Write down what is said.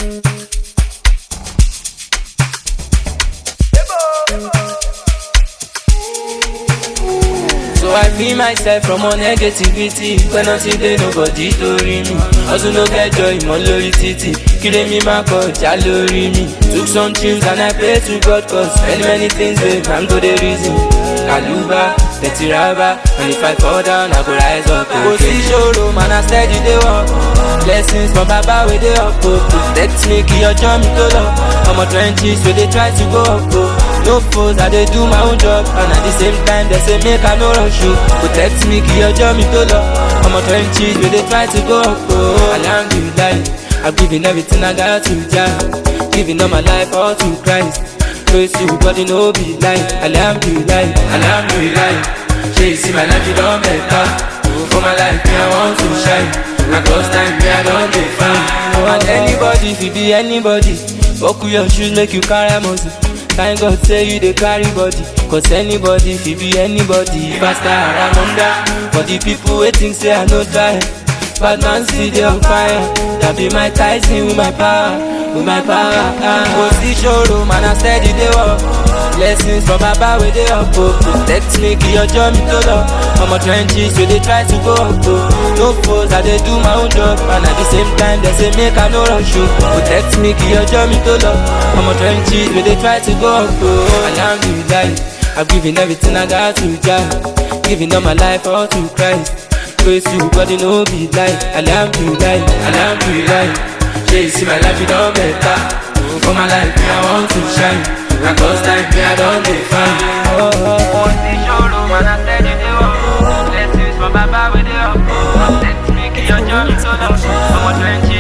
So I free myself from all negativity Pẹ́ náà ti dé nobody torí mi Ọdún ló kẹjọ ìmọ̀ lórí títì Kílé mi máa kọjá lórí mi Took some trips and I pray to God cause many many things dey man go dey reason Kàlùbá, tẹ̀tìrábà and if I fall down I go rise up again. Kò sí ṣòro man I steady dey work Blessings from baba wey dey up o Protect me kí ọjọ́ mi tó lọ Ọmọ trenches wey dey try to go up o No foes I dey do my own job and at the same time they say make I no rush o Protect me kí ọjọ́ mi tó lọ Ọmọ trenches wey dey try to go up o Alhamdulillah I'm giving everything I got to Jah Giving all my life all to Christ Praise to body no be lie Alhamdulillah, Alhamdulillah Shey you see my life you don better For my life me I want to shine And cause time me I don dey fine And anybody fit be anybody Buckle your shoes make you carry muscle Thank God say you dey carry body Cause anybody fit be anybody Pastor Aramunda For the people wey think say I no try Bad man still dey on fire That be my Tyson with my power With my power Kò sí ṣòro man I steady dey work Blessings from baba wey dey up o Protect me kí ọjọ́ mi tó lọ Ọmọ trenches wey dey try to go up o No foes I dey do my own job And at the same time they say make I no rush o Protect me kí ọjọ́ mi tó lọ Ọmọ trenches wey dey try to go up o Alhamdulillah I'm giving everything I got to Jah Giving all my life all to Christ Praise you, body no be lie Alhamdulillah, Alhamdulillah Shey you see my life, you don better For my life, me I want to shine And cause time, me I don dey fine oh, oh, oh. sí ṣòro man I steady dey work Blessings from baba wey dey up Protect me kí ọjọ́ mi tó lọ Ọmọ twenty